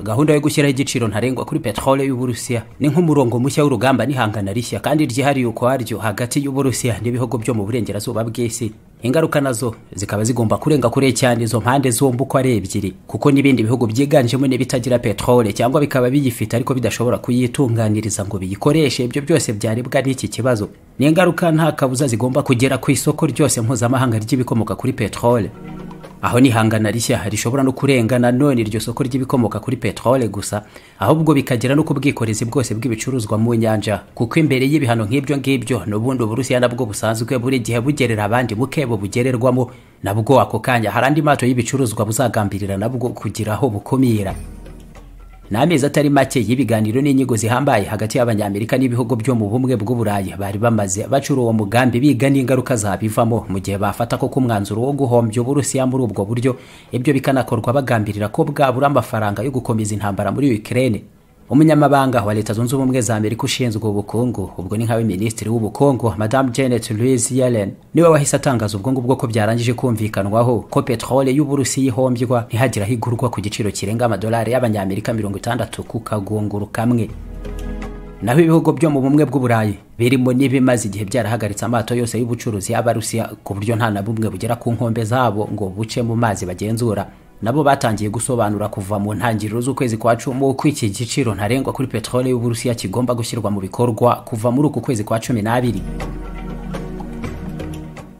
gahunda yo gushyiraho igiciro ntarengwa kuri peteroli y'uburusiya ni nk'umurongo mushya w'urugamba n'ihangana rishya kandi ryihariye ukwaryo hagati y'uburusiya n'ibihugu byo mu burengerazuba bw'isi ingaruka nazo zikaba zigomba kurenga kure cyane izo mpande zombi uko ari ebyiri kuko n'ibindi bihugu byiganjemo n'ibitagira peteroli cyangwa bikaba biyifite ariko bidashobora kuyitunganiriza ngo biyikoreshe ibyo byose byarebwa n'iki kibazo ni ingaruka nta kabuza zigomba kugera ku isoko ryose mpuzamahanga ry'ibikomoka kuri peteroli aho nihangana rishya rishobora no kurenga na none iryo soko ry'ibikomoka kuri peteroli gusa ahubwo bikagera no ku bwikorezi bwose bw'ibicuruzwa mu nyanja kuko imbere y'ibihano nk'ibyo ngibyo n'ubundi uburusiya nabwo busanzwe buri gihe bugerera abandi mukebo bugererwamo nabwo ako kanya hari andi mato y'ibicuruzwa buzagambirira nabwo kugira aho bukumira ni amezi atari make y'ibiganiro n'inyigo zihambaye hagati y'abanyamerika n'ibihugu byo mu bumwe bw'uburayi bari bamaze bacura uwo mugambi biga n'ingaruka zabivamo mu gihe bafata ko umwanzuro wo guhombya uburusiya muri ubwo buryo ibyo bikanakorwa bagambirira ko bwabura amafaranga yo gukomeza intambara muri ukirere umunyamabanga wa leta zunze ubumwe za amerika ushinzwe ubukungu ubwo ni nkawe minisitiri w'ubukungu madamu janet louise yellen niwe wahise atangaza ubwo ngubwo ko byarangije kumvikanwaho ko peteroli y'uburusi ihombywa ntihagiraho igurwa ku giciro kirenga amadolari y'abanyamerika mirongo itandatu ku kagunguru kamwe naho ibihugu byo mu bumwe bw'uburayi birimo n'ibimaze igihe byarahagaritse amato yose y'ubucuruzi y'abarusiya ku buryo nta na bumwe bugera ku nkombe zabo ngo buce mu mazi bagenzura nabo batangiye gusobanura kuva mu ntangiriro z'ukwezi kwa cumi uko iki giciro ntarengwa kuri peteroli y'uburusiya kigomba gushyirwa mu bikorwa kuva muri uku kwezi kwa cumi n'abiri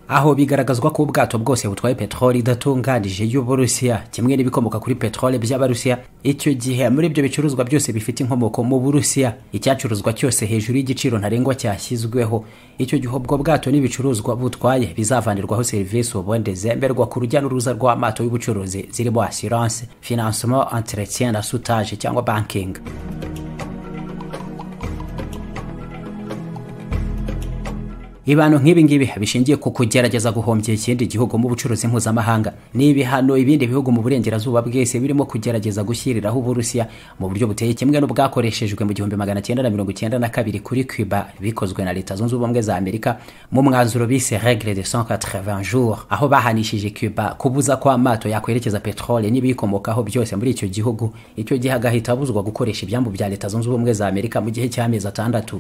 aho bigaragazwa ko ubwato bwose butwaye peteroli idatunganije y'uburusiya kimwe n'ibikomoka kuri peteroli by'abarusiya icyo gihe muri ibyo bicuruzwa byose bifite inkomoko mu burusiya icyacuruzwa cyose hejuru y'igiciro ntarengwa cyashyizweho icyo gihe ubwo bwato n'ibicuruzwa butwaye bizavanirwaho serivisi ubundi zemberwa ku rujya n'uruza rw'amato y'ubucuruzi zirimo assurance financement entretien na soutaje cyangwa banking ibihano nk'ibi ngibi bishingiye ku kugerageza guhombya ikindi gihugu mu bucuruzi mpuzamahanga ni ibihano ibindi bihugu mu burengerazuba bwese birimo kugerageza gushyiriraho uburusiya mu buryo buteye kimwe n'ubwakoreshejwe mu gihumbi magana cyenda na mirongo icyenda na kabiri kuri cuba bikozwe na leta zunze ubumwe za amerika mu mwanzuro bise regle de 180 jours aho bahanishije cuba kubuza ko amato yakwerekeza peteroli n'ibiyikomokaho byose muri icyo gihugu icyo gihe agahita abuzwa gukoresha ibyambu bya leta zunze ubumwe za amerika mu gihe cy'amezi atandatu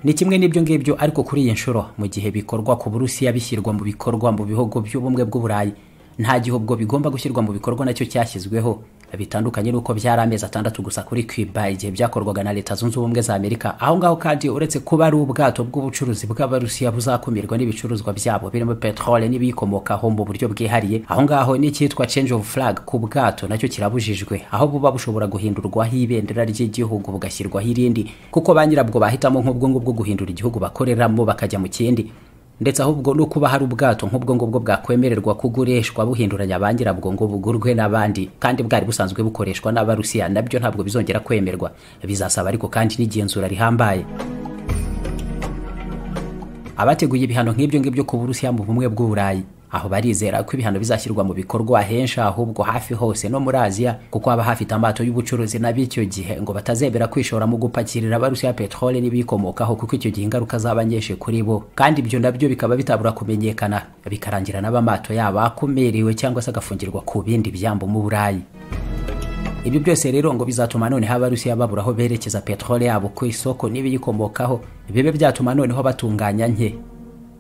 ni kimwe n'ibyo ngibyo ariko kuri iyi nshuro mu gihe bikorwa ku burusiya bishyirwa mu bikorwa mu bihugu by'ubumwe bw'uburayi nta gihe ubwo bigomba gushyirwa mu bikorwa nacyo cyashyizweho bitandukanye n'uko byari amezi atandatu gusa kuri cuba igihe byakorwaga na leta zunze ubumwe za amerika aho ngaho kandi uretse kuba ari ubwato bw'ubucuruzi bw'abarusiya buzakumirwa n'ibicuruzwa byabo birimo peteroli n'ibiyikomokaho mu buryo bwihariye aho ngaho n'icyitwa change of flag ku bwato nacyo kirabujijwe aho buba bushobora guhindurwaho ibendera ry'igihugu bugashyirwaho irindi kuko ba nyirabwo bahitamo nk'ubwo ngubwo guhindura igihugu bakoreramo bakajya mu kindi ndetse ahubwo no kuba hari ubwato nk'ubwo ngubwo bwakwemererwa kugurishwa buhinduranya ba nyirabwo ngo bugurwe n'abandi kandi bwari busanzwe bukoreshwa n'abarusiya nabyo ntabwo bizongera kwemerwa bizasaba ariko kandi n'igenzura rihambaye abateguye ibihano nk'ibyo ngibyo ku burusiya mu bumwe bw'uburayi aho barizera ko ibihano bizashyirwa mu bikorwa henshi ahubwo hafi hose no muri aziya kuko haba hafite amato y'ubucuruzi n'ab'icyo gihe ngo batazemera kwishora mu gupakirira abarusiya peteroli n'ibiyikomokaho kuko icyo gihe ingaruka zaba nyinshi kuri bo kandi ibyo nabyo bikaba bitabura kumenyekana bikarangira n'abamato yaba akomerewe cyangwa se agafungirwa ku bindi byambo mu burayi ibi byose rero ngo bizatuma noneho abarusiya babura aho berekeza peteroli yabo ku isoko n'ibiyikomokaho bibe byatuma noneho batunganya nke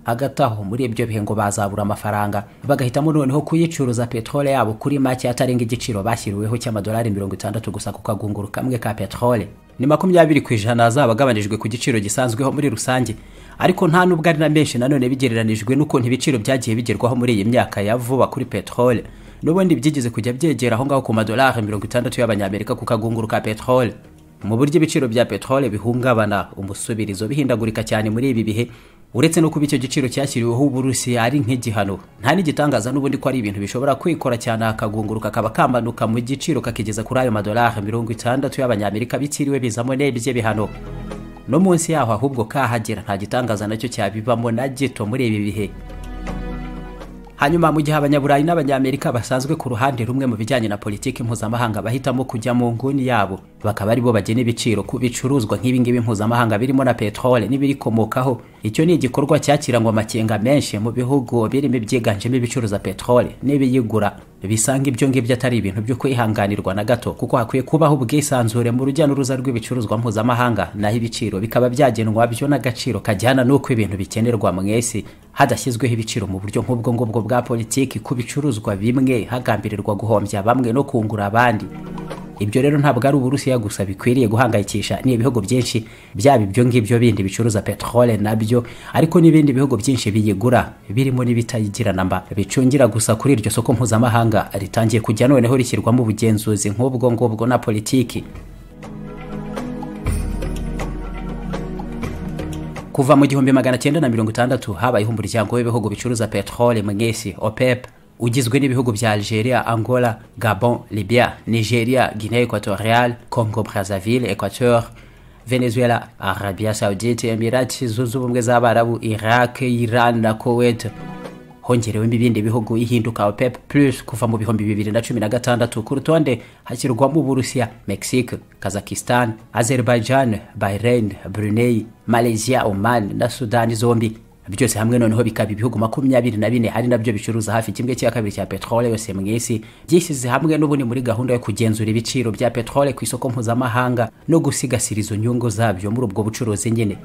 hagati aho muri ibyo bihe ngo bazabura amafaranga bagahitamo noneho kuyicuruza peteroli yabo kuri make atarenga igiciro bashyiriweho cy'amadolari mirongo itandatu gusa ku kagunguru kamwe ka peteroli ni makumyabiri ku ijana zaba agabanijwe ku giciro gisanzweho muri rusange ariko nta n'ubwo ari na menshi nanone bigereranijwe n'ukuntu ibiciro byagiye bigerwaho muri iyi myaka ya vuba kuri peteroli n'ubundi byigeze kujya byegera aho ngaho ku madolari mirongo itandatu y'abanyamerika ku kagunguru ka peteroli mu buryo ibiciro bya peteroli bihungabana umusubirizo bihindagurika cyane muri ibi bihe uretse no kuba icyo giciro cyashyiriweho uburusiya ari nk'igihano nta n'igitangaza n'ubundi ko ari ibintu bishobora kwikora cyane akagunguru kakaba kamanuka mu giciro kakigeza kuri ayo madolari mirongo itandatu y'abanyamerika bitiriwe bizamo n'ibye bihano no munsi yaho ahubwo kahagera nta gitangaza nacyo cyabibamo na gito muri ibi bihe hanyuma mu gihe abanyaburayi n'abanyamerika basanzwe ku ruhande rumwe mu bijyanye na politiki mpuzamahanga bahitamo kujya mu nguni yabo bakaba aribo bagena ibiciro ku bicuruzwa nk'ibingibi mpuzamahanga birimo na peteroli n'ibirikomokaho icyo ni igikorwa cyakirangwa amakenga menshi mu bihugu birimo ibyiganjemo ibicuruza peteroli n'ibiyigura bisanga ibyo ngibyo atari ibintu byo kwihanganirwa na gato kuko hakwiye kubaho ubwisanzure mu rujya n'uruza rw'ibicuruzwa mpuzamahanga naho ibiciro bikaba byagenwa byo n'agaciro kajyana n'uko ibintu bikenerwa mu isi hadashyizweho ibiciro mu buryo nk'ubwo ngubwo bwa politiki ku bicuruzwa bimwe hagambirirwa guhombya bamwe no kungura abandi ibyo rero ntabwo ari uburusiya gusa bikwiriye guhangayikisha ni ibihugu byinshi byaba ibyo ngibyo bindi bicuruza peteroli nabyo ariko n'ibindi bihugu byinshi biyigura birimo n'ibitayigira namba bicungira gusa kuri iryo soko mpuzamahanga ritangiye kujya noneho rishyirwamo ubugenzuzi nk'ubwo ngubwo na politiki kuva mu gihumbi magana cyenda na mirongo itandatu habayeho umuryango w'ibihugu bicuruza peteroli mu isi opep ugizwe n'ibihugu bya algeria angola gabon libya nigeria guinee equatorial congo brazaville equateur venezuela arabia saudite emirati zunze ubumwe z'abarabu iraq iran na kuwait hongerewemo ibindi bihugu ihinduka opep plus kuva mu bihumbi bibiri na cumi na gatandatu ku rutonde hashyirwamo uburusiya mexique kazakistan azerbaijan bahrain brunei malaysia oman na sudani zombi byose hamwe noneho bikaba ibihugu makumyabiri na bine ari nabyo bicuruza hafi kimwe cya kabiri cya peteroli yose mu isi byishyize hamwe n'ubundi muri gahunda yo kugenzura ibiciro bya peteroli ku isoko mpuzamahanga no gusigasira izo nyungu zabyo muri ubwo bucuruzi nyine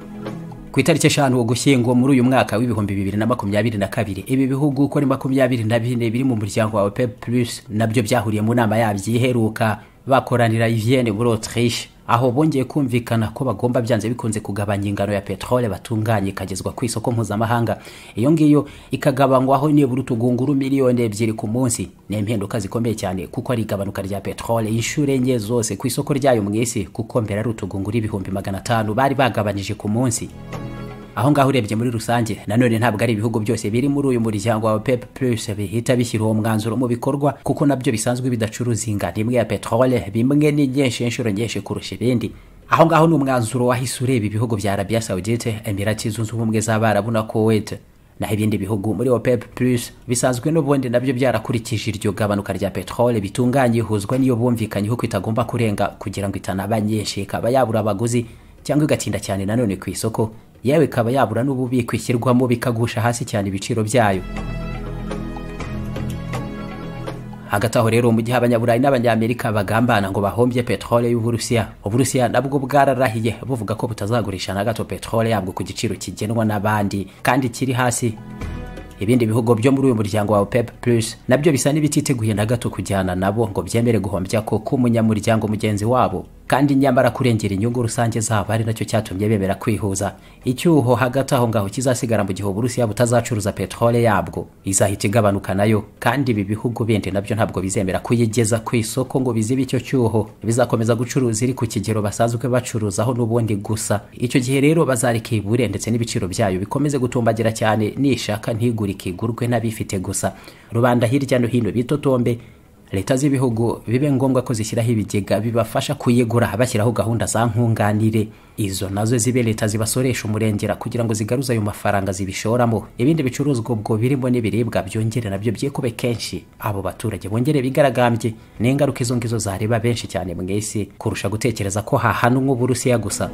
ku itariki eshanu ugushyingo muri uyu mwaka w'ibihumbi bibiri na makumyabiri na kabiri ibi bihugu uko ari makumyabiri na bine biri mu muryango wa opep plus nabyo byahuriye mu nama yabyo iheruka bakoranira i vienne muri autriche aho bongeye kumvikana ko bagomba byanze bikunze kugabanya ingano ya peteroli batunganya ikagezwa ku isoko mpuzamahanga iyo ngiyo ikagabanywaho nibura utugunguru miliyoni ebyiri ku munsi ni impinduka zikomeye cyane kuko ari igabanuka rya peteroli inshuro enye zose ku isoko ryayo mu isi kuko mbere ari utugunguru ibihumbi magana atanu bari bagabanije ku munsi aho ngaho urebye muri rusange nanone ntabwo ari ibihugu byose biri muri uyu muryango wa pep plus bihita bishyira uwo mwanzuro mu bikorwa kuko nabyo bisanzwe bidacuruza ingano imwe ya peteroli bimwe ni nyinshi inshuro nyinshi kurusha ibindi aho ngaho ni umwanzuro wahise ureba ibihugu bya arabiya saudite emirati zunze ubumwe z'abarabu na kuwait naho ibindi bihugu muri opep plus bisanzwe n'ubundi nabyo byarakurikije iryo gabanuka rya peteroli bitunganye ihuzwa n'iyo bumvikanyeho ko itagomba kurenga kugira ngo itanaba nyinshi ikaba yabura abaguzi cyangwa igatinda cyane nanone ku isoko yewe ikaba yabura n'ububiko ishyirwamo bikagusha hasi cyane ibiciro byayo hagati aho rero mu gihe abanyaburayi n'abanyamerika bagambana ngo bahombye peteroli y'uburusiya uburusiya nabwo bwararahiye buvuga ko butazagurisha na gato peteroli yabwo ku giciro kigenwa n'abandi kandi kiri hasi ibindi bihugu byo muri uyu muryango wa opep plus nabyo bisa n'ibititeguye na gato kujyana nabo ngo byemere guhombya ko umunyamuryango mugenzi wabo kandi nyamara kurengera inyungu rusange zabo ari nacyo cyatumye bemera kwihuza icyuho hagati aho ngaho kizasigara mu gihe uburusiya butazacuruza peteroli yabwo izahita igabanuka nayo kandi ibi bihugu bindi nabyo ntabwo bizemera kuyigeza ku isoko ngo bizibe icyo cyuho bizakomeza gucuruza iri ku kigero basanzwe bacuruzaho n'ubundi gusa icyo gihe rero bazareka ibure ndetse n'ibiciro byayo bikomeze gutumbagira cyane nishaka ntigurike igurwe n'abifite gusa rubanda hirya no hino bitotombe leta z'ibihugu bibe ngombwa ko zishyiraho ibigega bibafasha kuyigura bashyiraho gahunda za nkunganire izo nazo zibe leta zibasoresha umurengera kugira ngo zigaruze ayo mafaranga zibishoramo ibindi bicuruzwa ubwo birimo n'ibiribwa byongere nabyo byikube kenshi abo baturage bongere bigaragambye ni ingaruka izo ngizo zareba benshi cyane mu isi kurusha gutekereza ko hahanwa uburusiya gusa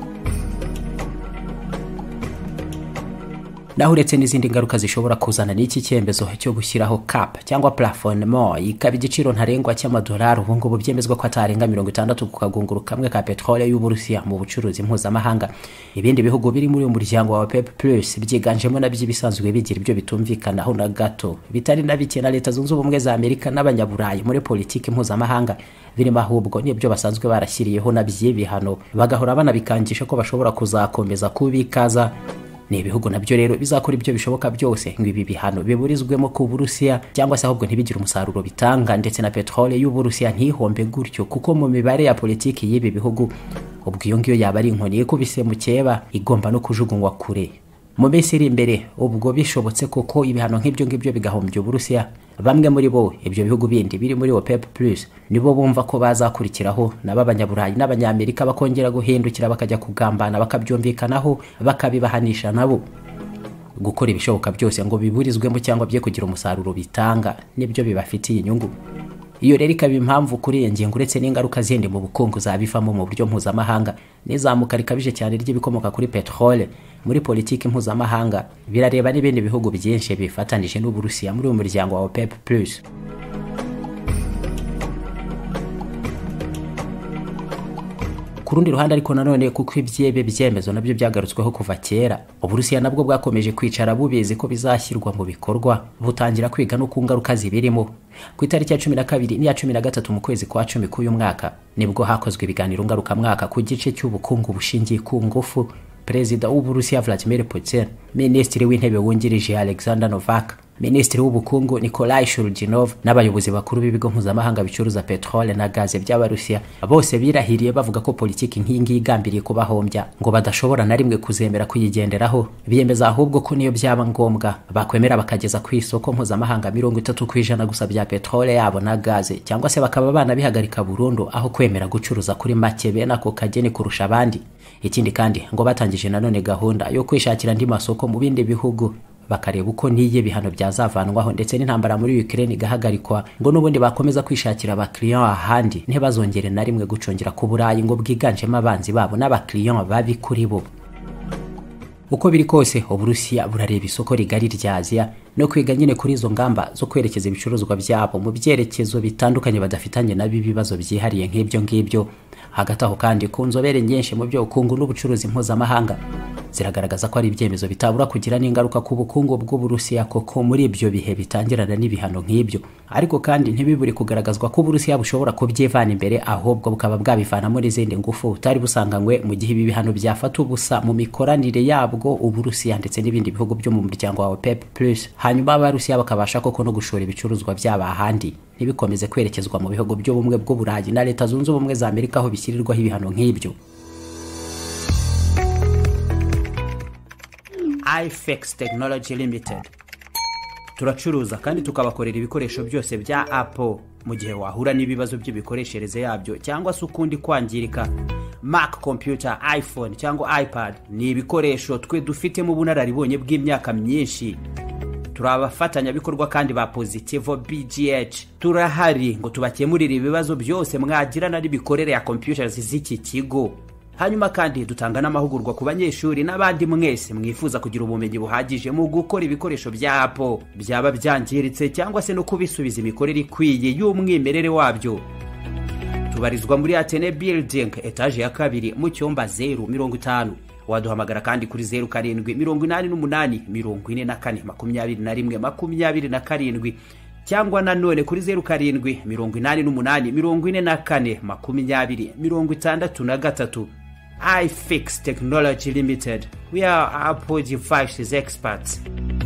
naho uretse n'izindi ngaruka zishobora kuzana n'iki cyemezo cyo gushyiraho cap cyangwa plafonnement ikaba igiciro ntarengwa cy'amadolari ubu ngubu byemezwa ko atarenga mirongo itandatu ku kagunguru kamwe ka peteroli y'uburusiya mu bucuruzi mpuzamahanga ibindi bihugu biri muri uyu muryango wa pep plus byiganjemo nabyo ibisanzwe bigira ibyo bitumvikanaho na gato bitari na bike na leta zunze ubumwe za amerika n'abanyaburayi muri politiki mpuzamahanga birimo ahubwo n'ibyo basanzwe barashyiriyeho naby'ibihano bagahora banabikangisha ko bashobora kuzakomeza kubikaza ni ibihugu nabyo rero bizakora ibyo bishoboka byose ngo ibi bihano biburizwemo ku burusiya cyangwa se ahubwo ntibigire umusaruro bitanga ndetse na peteroli y'uburusiya ntihombe gutyo kuko mu mibare ya politiki y'ibi bihugu ubwo iyo ngiyo yaba ari inkoni ikubise mu cyeba igomba no kujugunywa kure mu minsi iri imbere ubwo bishobotse koko ibihano nk'ibyo ngibyo bigahombya uburusiya bamwe muri bo ibyo bihugu bindi biri muri opep plus nibo bumva ko bazakurikiraho nabo abanyaburayi n'abanyamerika bakongera guhindukira bakajya kugambana bakabyumvikanaho bakabibahanisha nabo gukora ibishoboka byose ngo biburizwemo cyangwa bye kugira umusaruro bitanga nibyo bibafitiye inyungu iyo rero ikaba impamvu kuri iyo ngingo uretse n'ingaruka zindi mu bukungu zabivamo mu buryo mpuzamahanga n'izamuka rikabije cyane ry'ibikomoka kuri peterole muri politiki mpuzamahanga birareba n'ibindi bihugu byinshi bifatanije n'uburusiya muri uyu muryango wa opep plus ku rundi ruhande ariko nanone kuko ibyebe byemezo nabyo byagarutsweho kuva kera uburusiya nabwo bwakomeje kwicara bubizi ko bizashyirwa mu bikorwa butangira kwiga no ku ngaruka zibirimo ku itariki ya cumi na kabiri n'iya cumi na gatatu mu kwezi kwa cumi k'uyu mwaka nibwo hakozwe ibiganiro ngarukamwaka ku gice cy'ubukungu bushingiye ku ngufu perezida w'uburusiya vladimir putin minisitiri w'intebe wungirije alexander novak minisitiri w'ubukungu nikolai shurujinov n'abayobozi bakuru b'ibigo mpuzamahanga bicuruza peterole na gaze by'abarusiya bose birahiriye bavuga ko politiki nk'iyi ngiyi igambiriye kubahombya ngo badashobora na rimwe kuzemera kuyigenderaho biyemeza ahubwo ko niyo byaba ngombwa bakwemera bakageza ku isoko mpuzamahanga mirongo itatu ku ijana gusa bya peterole yabo na gaze cyangwa se bakaba banabihagarika burundu aho kwemera gucuruza kuri make bene ako kageni kurusha abandi ikindi kandi ngo batangije nanone gahunda yo kwishakira andi masoko mu bindi bihugu bakareba uko n'iyo ibihano byazavanwaho ndetse n'intambara muri Ukraine igahagarikwa ngo n'ubundi bakomeza kwishakira abakiriya ahandi ntibazongere na rimwe gucongera ku Burayi ngo bwiganjemo abanzi babo n'abakiriya babi kuri bo uko biri kose uburusiya burareba isoko rigari rya aziya no kwiga nyine kuri izo ngamba zo kwerekeza ibicuruzwa byabo mu byerekezo bitandukanye badafitanye nabi ibibazo byihariye nk'ibyo ngibyo hagati aho kandi ku nzobere nyinshi mu by'ubukungu n'ubucuruzi mpuzamahanga ziragaragaza ko ari ibyemezo bitabura kugira n'ingaruka ku bukungu bw'uburusiya koko muri ibyo bihe bitangirana n'ibihano nk'ibyo ariko kandi ntibibure kugaragazwa ko uburusiya bushobora kubyivana imbere ahubwo bukaba bwabivanamo n'izindi ngufu butari busanganywe mu gihe ibi bihano byafata ubusa mu mikoranire yabwo uburusiya ndetse n'ibindi bihugu byo mu muryango wa opep plus hanyuma abarusiya bakabasha koko no gushora ibicuruzwa byabo ahandi ntibikomeze kwerekezwa mu bihugu by'ubumwe bw'uburayi na leta zunze ubumwe za amerika aho bishyirirwaho ibihano nk'ibyo ifex technology limited turacuruza kandi tukabakorera ibikoresho byose bya apple mu gihe wahura n'ibibazo by'imikoreshereze yabyo cyangwa se ukundi kwangirika mac computer iphone cyangwa ipad ni ibikoresho twe dufitemo ubunararibonye bw'imyaka myinshi turi abafatanyabikorwa kandi ba pozitivo bgh turahari ngo tubakemurire ibibazo byose mwagirana n'imikorere ya computers z'iki kigo hanyuma kandi dutanga n'amahugurwa ku banyeshuri n'abandi mwese mwifuza kugira ubumenyi buhagije mu gukora ibikoresho bya apo byaba byangiritse cyangwa se no kubisubiza imikorere ikwiye y'umwimerere wabyo tubarizwa muri atene building etaje ya kabiri mu cyumba zeru mirongo itanu waduhamagara kandi kuri zeru karindwi mirongo inani n'umunani mirongo ine na kane makumyabiri na rimwe makumyabiri na karindwi cyangwa nanone kuri zeru karindwi mirongo inani n'umunani mirongo ine na kane makumyabiri mirongo itandatu na gatatu ifix technology limited we are apple devices experts